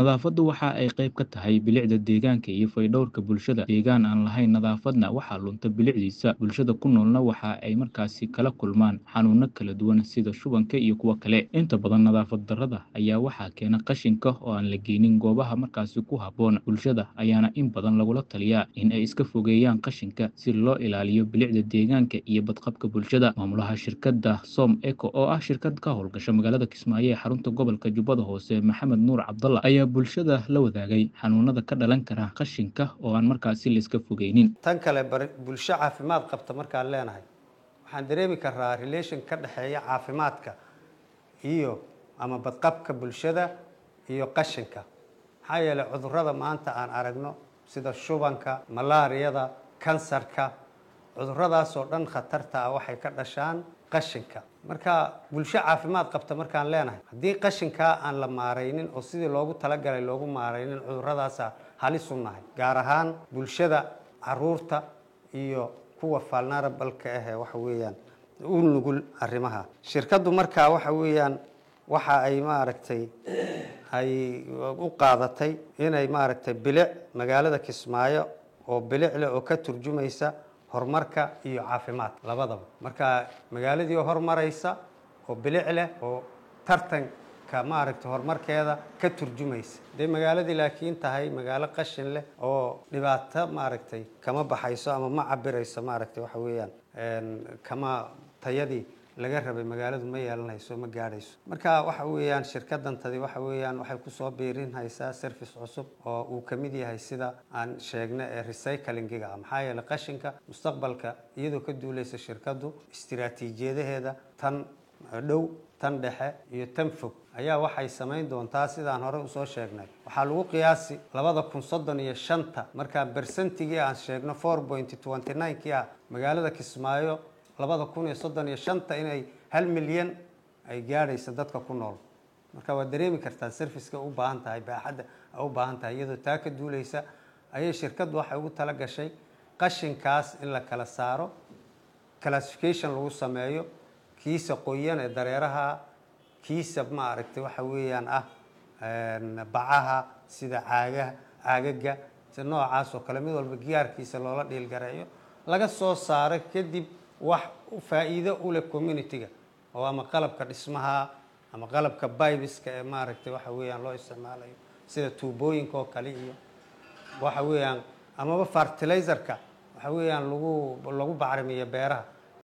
Nadaafaddu waxa ay qayb ka tahay bilicda deegaanka iyo fayadhowrka bulshada. Deegaan aan lahayn nadaafadna waxaa lunta bilicdiisa. Bulshada ku noolna waxa ay markaasi kala kulmaan xanuuno kala duwan sida shubanka iyo kuwo kale. Inta badan nadaafad darrada ayaa waxaa keena qashinka oo aan la geynin goobaha markaasi ku habboon. Bulshada ayaana in badan lagula taliyaa in ay iska fogeeyaan qashinka si loo ilaaliyo bilicda deegaanka iyo badqabka bulshada. Maamulaha shirkadda Som Eco oo ah shirkad ka howlgasha magaalada Kismaayo ee xarunta gobolka Jubbada Hoose, Maxamed Nuur Cabdalla ayaa bulshada la wadaagay xanuunada ka dhalan kara qashinka oo aan markaasi la iska fogeynin. tan kale bari bulsho caafimaad qabta markaan leenahay waxaan dareemi karaa relation ka dhexeeya caafimaadka iyo ama badqabka bulshada iyo qashinka maxaa yeelay cudurrada maanta aan aragno sida shubanka malaariyada kansarka cudurradaas oo dhan khatarta ah waxay ka dhashaan qashinka marka bulsho caafimaad qabta markaan leenahay haddii qashinkaa aan la maaraynin oo sidii loogu talagalay loogu maaraynin cudurradaasa halis u nahay gaar ahaan bulshada caruurta iyo kuwa vulnerabalka ahee waxa weeyaan u nugul arrimaha shirkaddu markaa waxa weeyaan waxa ay maaragtay ay u qaadatay inay maaragtay bilic magaalada kismaayo oo bilic leh oo ka turjumaysa horumarka iyo caafimaad labadaba marka magaaladii oo horumaraysa oo bilic leh oo tartanka maaragtay horumarkeeda ka turjumaysa hadday magaaladii laakiin tahay magaalo qashin leh oo dhibaato maaragtay kama baxayso ama ma cabirayso maaragtay waxa weeyaan kama tayadii laga rabay magaaladu ma yeelanayso ma gaadhayso marka waxa weeyaan shirkadantadi waxa weeyaan waxay kusoo biirin haysaa service cusub oo uu ka mid yahay sida aan sheegna ee recyclingiga ah maxaa yeelay qashinka mustaqbalka iyadoo ka duulaysa shirkaddu istiraatiijiyadaheeda tan dhow tan dhexe iyo tan fog ayaa waxay samayn doontaa sidaan hore usoo sheegnay waxaa lagu qiyaasi labada kun soddon iyo shanta markaa bersentigii aan sheegno four point twenty nine kii ah magaalada kismaayo labada kun iyo soddon iyo shanta inay hal milyan ay gaadhaysa dadka ku nool marka waad dareemi kartaa serviceka u baahan tahay baaxadda a u baahan tahay iyadoo taa ka duulaysa ayay shirkaddu waxay ugu tala gashay qashinkaas in la kala saaro classification lagu sameeyo kiisa qoyan ee dareeraha kiisa maaragtay waxa weeyaan ah bacaha sida caagaha caagaga si noocaas oo kale mid walba giyaarkiisa loola dhiilgareeyo laga soo saaro kadib wax faa'iido u leh community-ga oo ama qalabka dhismaha ama qalabka bibiska ee maaragtay waxa weeyaan loo isticmaalayo sida tuubooyinka oo kale iyo waxa weeyaan amaba fertilizerka waxa weeyaan lagu lagu bacrimiyo beeraha